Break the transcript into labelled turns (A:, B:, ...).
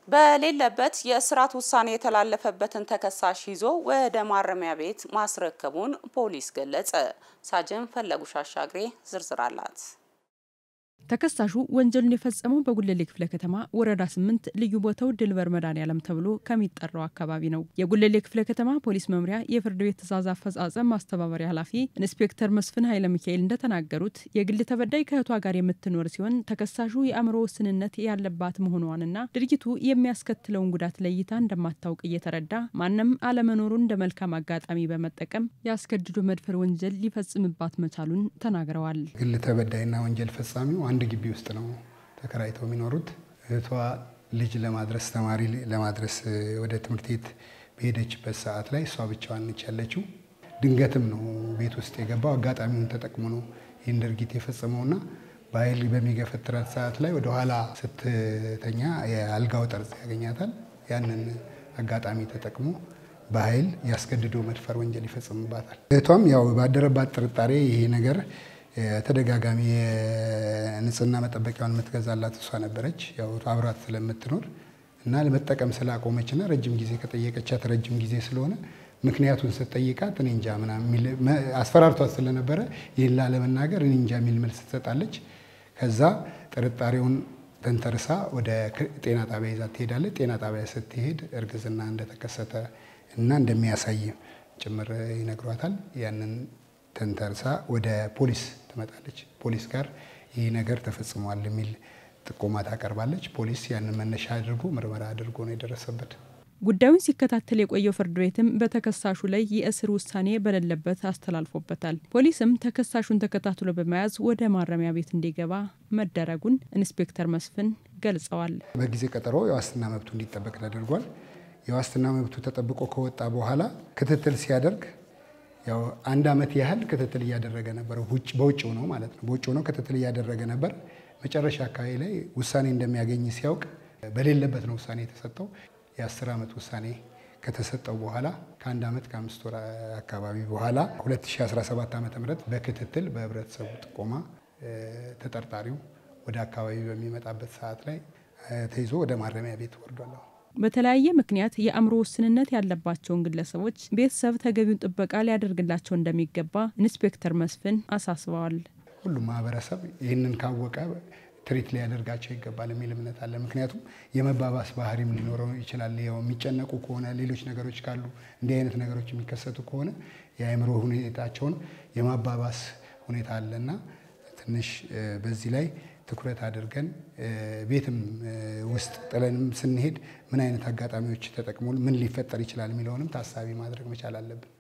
A: በሌለበት የእስራት ውሳኔ የተላለፈበትን ተከሳሽ ይዞ ወደ ማረሚያ ቤት ማስረከቡን ፖሊስ ገለጸ። ሳጅን ፈለጉሽ አሻግሬ ዝርዝር አላት።
B: ተከሳሹ ወንጀሉን የፈጸመው በጉለሌ ክፍለ ከተማ ወረዳ ስምንት ልዩ ቦታው ድልበር መድኃኔዓለም ተብሎ ከሚጠራው አካባቢ ነው። የጉለሌ ክፍለ ከተማ ፖሊስ መምሪያ የፍርድ ቤት ትዕዛዝ አፈጻጸም ማስተባበሪያ ኃላፊ ኢንስፔክተር መስፍን ኃይለ ሚካኤል እንደተናገሩት የግል ተበዳይ ከእህቷ ጋር የምትኖር ሲሆን ተከሳሹ የአእምሮ ውስንነት ያለባት መሆኗንና ድርጊቱ የሚያስከትለውን ጉዳት ለይታ እንደማታውቅ እየተረዳ ማንም አለመኖሩን እንደ መልካም አጋጣሚ በመጠቀም የአስገድዶ መድፈር ወንጀል ሊፈጽምባት መቻሉን ተናግረዋል።
C: ግል ተበዳይና ወንጀል ፈጻሚው አንድ ግቢ ውስጥ ነው ተከራይተው የሚኖሩት። እህቷ ልጅ ለማድረስ ተማሪ ለማድረስ ወደ ትምህርት ቤት በሄደችበት ሰዓት ላይ እሷ ብቻዋን ነች ያለችው። ድንገትም ነው ቤት ውስጥ የገባው። አጋጣሚውን ተጠቅሞ ነው ይህን ድርጊት የፈጸመውና በኃይል በሚገፈትራት ሰዓት ላይ ወደኋላ ስትተኛ የአልጋው ጠርዝ ያገኛታል። ያንን አጋጣሚ ተጠቅሞ በኃይል ያስገድዶ መድፈር ወንጀል ይፈጽምባታል። እህቷም ያው ባደረባት ጥርጣሬ ይሄ ነገር ተደጋጋሚ የንጽህና መጠበቂያውን የምትገዛላት እሷ ነበረች። ያው አብራት ስለምትኖር እና ለመጠቀም ስላቆመችና ረጅም ጊዜ ከጠየቀቻት ረጅም ጊዜ ስለሆነ ምክንያቱን ስትጠይቃት እኔ እንጃ ምናምን አስፈራርቷት ስለነበረ ይህን ላለመናገር እኔ እንጃ የሚል መልስ ትሰጣለች። ከዛ ጥርጣሬውን ተንተርሳ ወደ ጤና ጣቢያ ይዛ ትሄዳለች። ጤና ጣቢያ ስትሄድ እርግዝና እንደተከሰተ እና እንደሚያሳይ ጭምር ይነግሯታል። ያንን ተንተርሳ ወደ ፖሊስ ትመጣለች። ፖሊስ ጋር ይህ ነገር ተፈጽሟል የሚል ጥቆማ ታቀርባለች። ፖሊስ ያንን መነሻ አድርጎ ምርመራ አድርጎ ነው የደረሰበት።
B: ጉዳዩን ሲከታተል የቆየው ፍርድ ቤትም በተከሳሹ ላይ የእስር ውሳኔ በሌለበት አስተላልፎበታል። ፖሊስም ተከሳሹን ተከታትሎ በመያዝ ወደ ማረሚያ ቤት እንዲገባ መደረጉን ኢንስፔክተር መስፍን ገልጸዋል።
C: በጊዜ ቀጠሮ የዋስትና መብቱ እንዲጠበቅ ተደርጓል። የዋስትና መብቱ ተጠብቆ ከወጣ በኋላ ክትትል ሲያደርግ ያው አንድ ዓመት ያህል ክትትል እያደረገ ነበር። በውጭው ነው ማለት ነው። በውጭው ነው ክትትል እያደረገ ነበር። መጨረሻ አካባቢ ላይ ውሳኔ እንደሚያገኝ ሲያውቅ በሌለበት ነው ውሳኔ የተሰጠው። የአስር ዓመት ውሳኔ ከተሰጠው በኋላ ከአንድ ዓመት ከአምስት ወር አካባቢ በኋላ 2017 ዓ ም በክትትል በህብረተሰቡ ጥቆማ ተጠርጣሪው ወደ አካባቢ በሚመጣበት ሰዓት ላይ ተይዞ ወደ ማረሚያ ቤት ወርዷል።
B: በተለያየ ምክንያት የአእምሮ ውስንነት ያለባቸውን ግለሰቦች ቤተሰብ ተገቢውን ጥበቃ ሊያደርግላቸው እንደሚገባ ኢንስፔክተር መስፍን አሳስበዋል።
C: ሁሉም ማህበረሰብ ይህንን ካወቀ ትሪት ሊያደርጋቸው ይገባል የሚል እምነት አለ። ምክንያቱም የመባባስ ባህሪም ሊኖረው ይችላል። ያው የሚጨነቁ ከሆነ ሌሎች ነገሮች ካሉ እንዲህ አይነት ነገሮች የሚከሰቱ ከሆነ የአእምሮ ሁኔታቸውን የማባባስ ሁኔታ አለና ትንሽ በዚህ ላይ ትኩረት አድርገን ቤትም ውስጥ ጥለንም ስንሄድ ምን አይነት አጋጣሚዎች ተጠቅሞ ምን ሊፈጠር ይችላል የሚለውንም ታሳቢ ማድረግ መቻል አለብን።